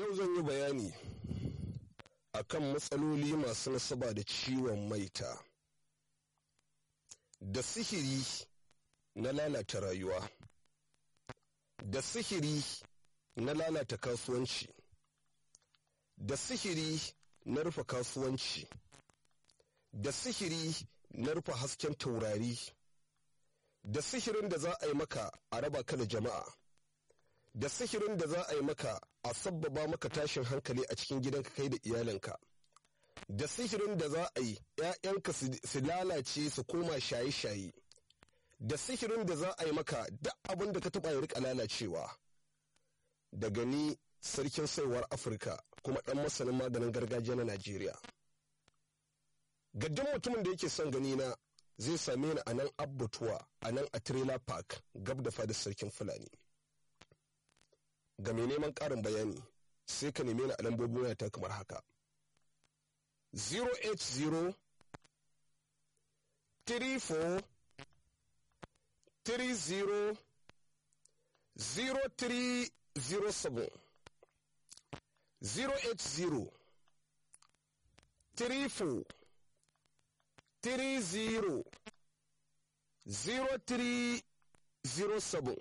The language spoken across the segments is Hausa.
yau zan yi bayani akan matsaloli masu nasaba da ciwon maita da sihiri na lalata rayuwa da sihiri na lalata kasuwanci da sihiri na rufe kasuwanci da sihiri na rufe hasken taurari da sihirin da za a yi maka a raba ka da jama'a da sihirin da za a yi maka a sabbaba maka tashin hankali a cikin gidanka kai da iyalinka da sihirin da za a yi 'ya'yanka su lalace su koma shaye-shaye da sihirin da za a yi maka duk abin da ka taɓa ya rika lalacewa daga ni sarkin saiwar afirka kuma ɗan masanin maganin gargajiya na najeriya ga duk mutumin da yake son gani na zai same ni a nan abbatuwa a nan a trailer park gab da fadar sarkin fulani ga mai neman ƙarin bayani sai ka neme ni a lambobin wayata kamar haka 080 34 30 0307 080 34 30 0307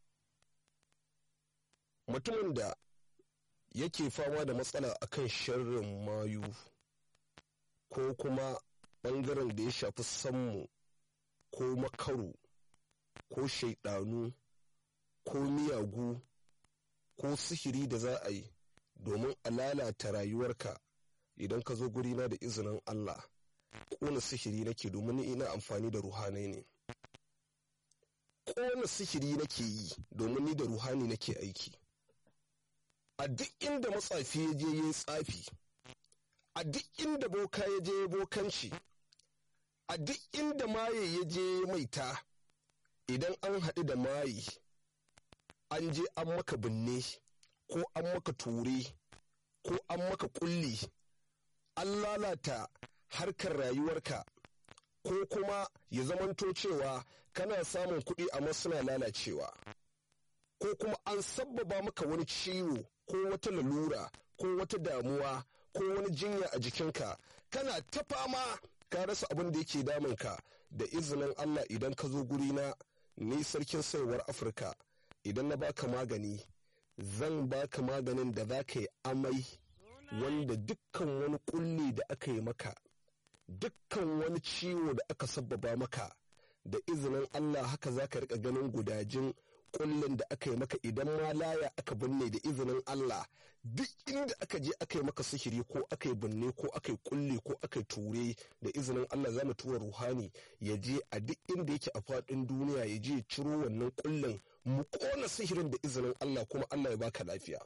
mutumin da yake fama da matsala akan sharrin mayu ko kuma ɓangaren da ya shafi sammu ko makaru ko shaidanu ko miyagu ko sihiri da za a yi domin a lalata rayuwarka idan ka zo gurina da izinin Allah ƙona sihiri nake domin ni ina amfani da ruhanai ne ƙona sihiri nake yi domin ni da ruhani nake aiki a duk inda matsafi ya je ya tsafi a duk inda boka ya je bokanci a duk inda maye ya je maita idan an haɗu da maye an je an maka binne ko an maka ture ko an maka kulli an lalata harkar rayuwarka ko kuma ya zamanto cewa kana samun kuɗi amma suna lalacewa ko kuma an sabbaba maka wani ciwo ko wata lalura ko wata damuwa ko wani jinya a jikinka kana ta fama ka rasa abin da yake damunka da izinin Allah idan ka zo gurina ni sarkin saiwar Afirka idan na baka magani zan baka maganin da za ka yi amai wanda dukkan wani kulli da aka yi maka dukkan wani ciwo da aka sabbaba maka da izinin Allah haka za ka rika ganin gudajin kullin da aka yi maka idan ma laya aka binne da izinin Allah duk inda aka je aka yi maka sihiri ko aka yi binne ko aka yi kulle ko aka yi ture da izinin Allah za mu tura ruhani ya je a duk inda yake a faɗin duniya ya je ciro wannan kullin mu kona sihirin da izinin Allah kuma Allah ya baka lafiya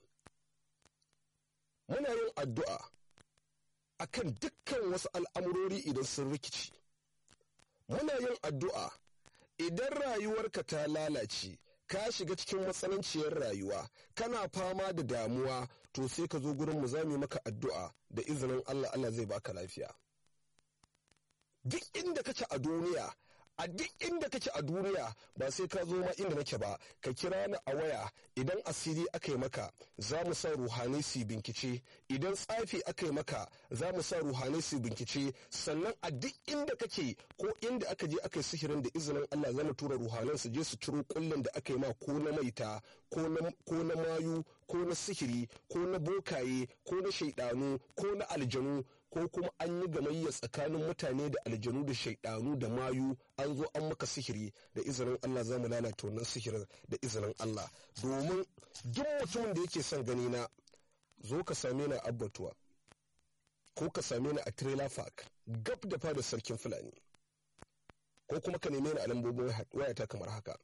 muna yin addu'a akan dukkan wasu al'amurori idan sun rikici muna yin addu'a idan rayuwarka ta lalace ka shiga cikin matsananciyar rayuwa kana fama da damuwa to sai ka zo gurin mu zamu maka addu'a da izinin Allah Allah zai baka lafiya duk inda kake a duniya a duk inda kake a duniya ba sai ka zo ma inda nake ba ka kira ni a waya idan asiri aka yi maka za mu sa ruhanai su binkice idan tsafi aka yi maka za mu sa ruhanai su binkice sannan a duk inda kake ko inda aka je aka yi sihirin da izinin Allah za mu tura ruhanan su je su ciro kullun da aka yi ma ko na maita ko na mayu ko na sihiri ko na bokaye ko na shaidanu ko na aljanu ko kuma an yi gamayya tsakanin mutane da aljanu da shaidanu da mayu an zo an maka sihiri da izinin Allah za mu lalata wannan sihirin da izinin Allah domin duk mutumin da yake son gani na zo ka same ni a abbatuwa ko ka same ni a trailer park gab da fada sarkin fulani ko kuma ka neme ni a lambobin wayata kamar haka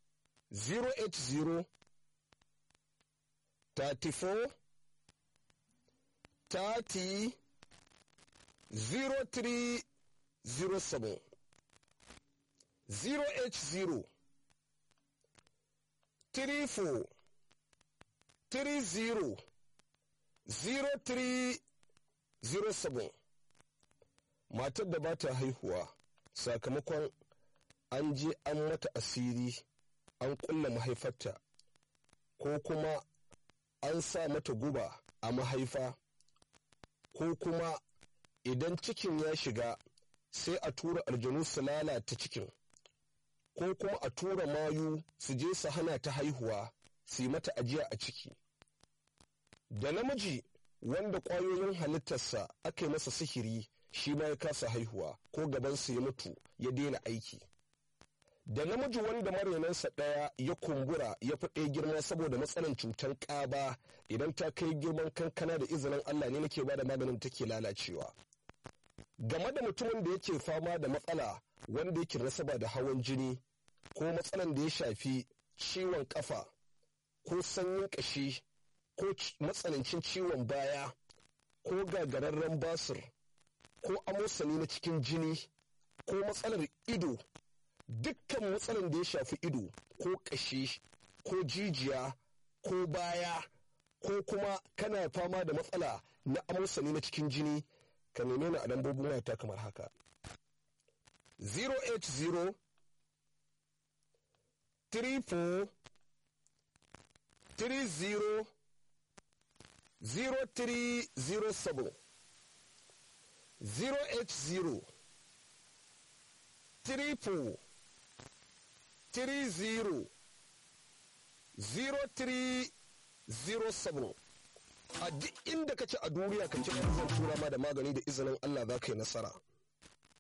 080 34 30 0307 080 34 30 0307 matar da ba ta haihuwa sakamakon an je an mata asiri an kulla mahaifarta ko kuma an sa mata guba a mahaifa ko kuma idan cikin ya shiga sai a tura aljanu su lalata cikin ko kuma a tura mayu su je su hana ta haihuwa su yi mata ajiya a ciki da namiji wanda ƙwayoyin halittarsa aka yi masa sihiri shi ma ya kasa haihuwa ko gabansa ya mutu ya daina aiki da namiji wanda marenansa ɗaya ya kumbura ya fi ɗaya girma saboda matsalan cutar ƙaba idan ta kai girman kankana da izinin allah ne nake bada maganin take lalacewa game da mutumin da yake fama da matsala wanda yake nasaba da hawan jini ko matsalan da ya shafi ciwon kafa ko sanyin ƙashi ko matsanancin ciwon baya ko gagararren basir ko amosani na cikin jini ko matsalar ido dukkan matsalar da ya shafi ido ko ƙashi ko jijiya ko baya ko kuma kana fama da matsala na amosani na cikin jini ka neme ni a lambobin wayata kamar haka 080 34 30 0307 080 34 30 0307 a duk inda kace a duniya ka kira zan tura ma da magani da izinin Allah za ka yi nasara